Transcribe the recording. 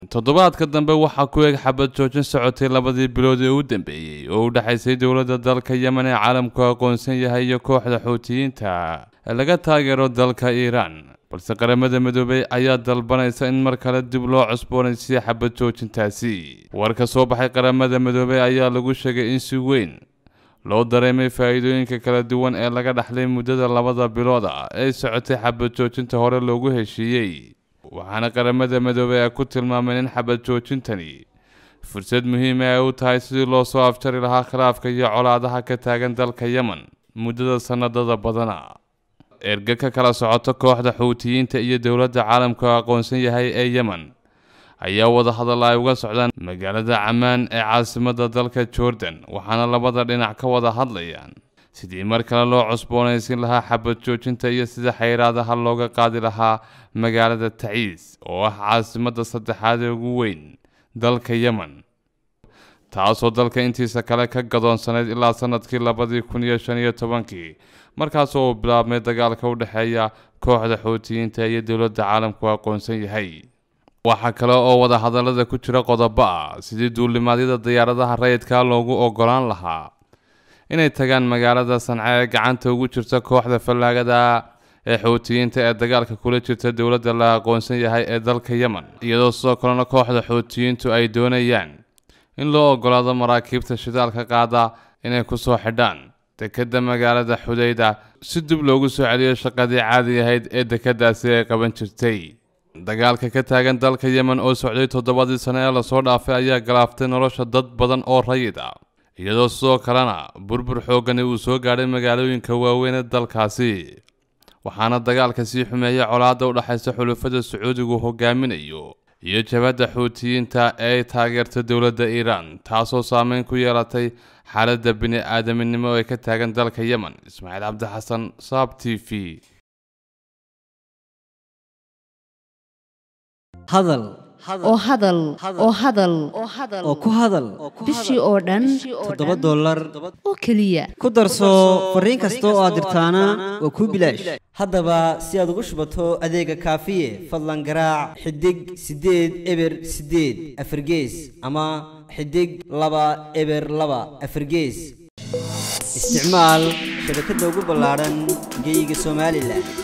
toddobaadka dambe waxaa ku eeg xabad joojin socotay labadii bilood ee u dambeeyey oo u dhexaysay dowladda dalka yemen ee caalamku aqoonsan yahay iyo kooxda xuutiyiinta ee laga taageero dalka iiraan balse qaramada midoobey ayaa dalbanaysa in mar kale dib loo cusboonaysiiyo xabad joojintaasi war ka soo baxay qaramada midoobey ayaa lagu sheegay in si weyn loo dareemay faa'iidooyinka kala duwan ee laga dhaxlay muddada labada bilood ah ee socotay xabad joojinta hore loogu heshiiyey waxaana qaramada midoobey ay ku tilmaameen in xabad joojintani fursad muhiima ay u tahay sidii loo soo afjari lahaa khilaafka iyo colaadaha ka taagan dalka yemen muddada sanadada badana erga ka kala socoto kooxda xuutiyiinta iyo dowladda caalamku aqoonsan yahay ee yemen ayaa wada hadal ay uga socdaan magaalada camaan ee caasimadda dalka jordan waxaana labada dhinac ka wada hadlayaan sidii mar kale loo cusboonaysin lahaa xabad joojinta iyo sida xayraadaha looga qaadi lahaa magaalada taciis oo ah caasimadda saddexaad ee ugu weyn dalka yemen taasoo dalka intiisa kale ka gadoonsanayd ilaa sanadkii labadii kun iyo shan iyo tobankii markaasoo uu bilaabmay dagaalka u dhexeeya kooxda xuutiyiinta iyo dowladda caalamku aqoonsan yahay waxaa kale oo wada hadallada ku jira qodobo ah sidii duulimaadyada diyaaradaha rayidka loogu ogolaan lahaa inay tagaan magaalada sanca ee gacanta ugu jirta kooxda fallaagada ee xuutiyiinta ee dagaalka kula jirta dowladda la aqoonsan yahay ee dalka yemen iyadoo sidoo kalena kooxda xuutiyiintu ay doonayaan in loo ogolaado maraakiibta shidaalka qaada inay kusoo xidhaan dekedda magaalada xudayda si dib loogu soo celiyo shaqadii caadi ahayd ee dekeddaasi ay qaban jirtay dagaalka ka taagan dalka yemen oo socday toddobadii sano ee lasoo dhaafay ayaa galaaftay nolosha dad badan oo rayid ah iyadoo sidoo kalena burbur xooggani uu soo gaadhay magaalooyinka waaweyn ee dalkaasi waxaana dagaalka sii xumeeyay colaadda u dhexaysa xulufada sacuudigu hogaaminayo iyo jabadda xuutiyiinta ee ay taageerta dowladda iiraan taasoo saameyn ku yeelatay xaaladda bini aadaminimo ee ka taagan dalka yemen ismaaciil cabdi xasan saab t v hadal oo hadal oo hadal oo ku hadal bishii oo dhan toddoba dollar oo keliya ku darso fariin kasta oo aad dirtaana waa kuu bilaash haddaba si aad ugu shubato adeega kaafiye fadlan garaac xidig siddeed eber siddeed afargees ama xidig laba eber laba afargees isticmaal shabakadda ugu ballaadhan geyga somalilan